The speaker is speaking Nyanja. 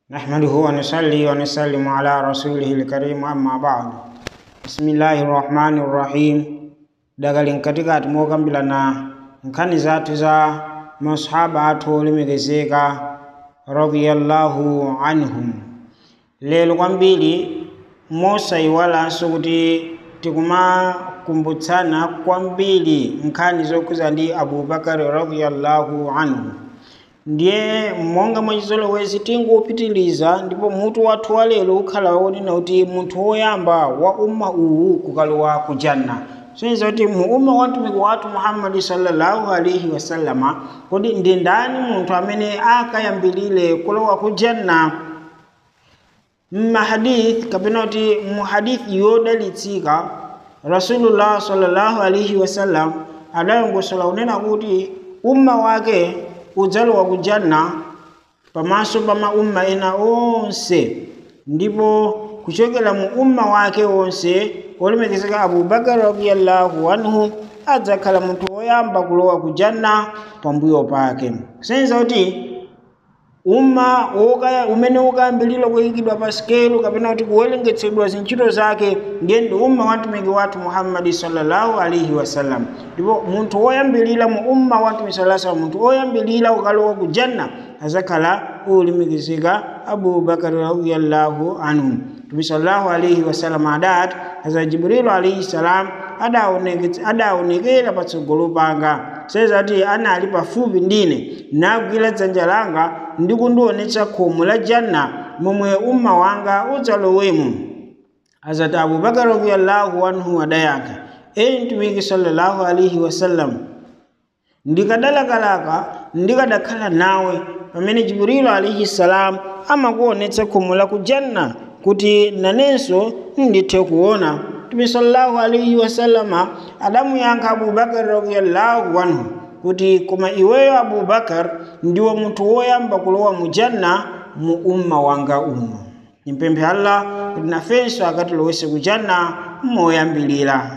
نحمده ونصلي ونسلم على رسوله الكريم أما بعد بسم الله الرحمن الرحيم dagalin katika tumokambilana nkhani zathu za masahaba athu olemekezeka radiyallahu anhum lero kwambiri mosayiwalanso kuti tikumakumbutsana kwambiri nkhani zokhuza ndi abubakari radiyallahu anhu ndiye monga mwachizolowezi tingopitiliza ndipo mutu wathu wa lero ukhala wonena kuti munthu woyamba wa umma uwu kukalowa ku janna soiza kuti mu umma wa mtumiki wathu muhammadi sallallahu alaihi wasallama kodi ndi ndani munthu amene akayambilire kulowa ku janna mmahadith kapena kuti mu hadithi yodalitsika rasulullah sallallahu alaihi wasallam adayongosola unena kuti umma wake udzalowa ku janna pamaso pa maumma ena onse ndipo kuchokera mu umma wake onse olemekezeka abubakar radiyallahu anhu adzakhala munthu woyamba kulowa ku janna pambuyo pake kusenza kuti umma wokaya umene ukayambilira kuyikidwa pa sikelo kapena kuti kuwerengetsedwa zintchito zake ndiye ndi umma wa mtumiki wathu muhammadi sallallahu alaihi wasallam ndipo munthu woyambilira mu umma wa mtumiki sallallahu alaihi munthu woyambilira ukalowa ku janna azakhala ulemekezeka abubakari radiyallahu anhu mtume sallallahu alaihi wasallam adati aza jibrilu alaihi salam adaonekera patsogolo panga seza kuti anali pafupi ndine nagwira dzanja langa ndi kundionetsa khomo la janna momwe umma wanga udzalowemo azati abubakar radiyallahu anhu adayankha eye mtumiki sallallahu alaihi wasallam ndikadalakalaka ndikadakhala nawe pamene jibrilu alaihi salam amakuonetsa khomo la ku janna kuti nanenso ndithe kuona mtume sallallahu alaihi wasallama adamuyankha abubakar radiyallahu anhu kuti koma iweyo abubakar ndiwe munthu woyamba kulowa mu janna mu umma wanga uno nimpemphe allah kuti nafenso akatilowetse ku janna moyambilira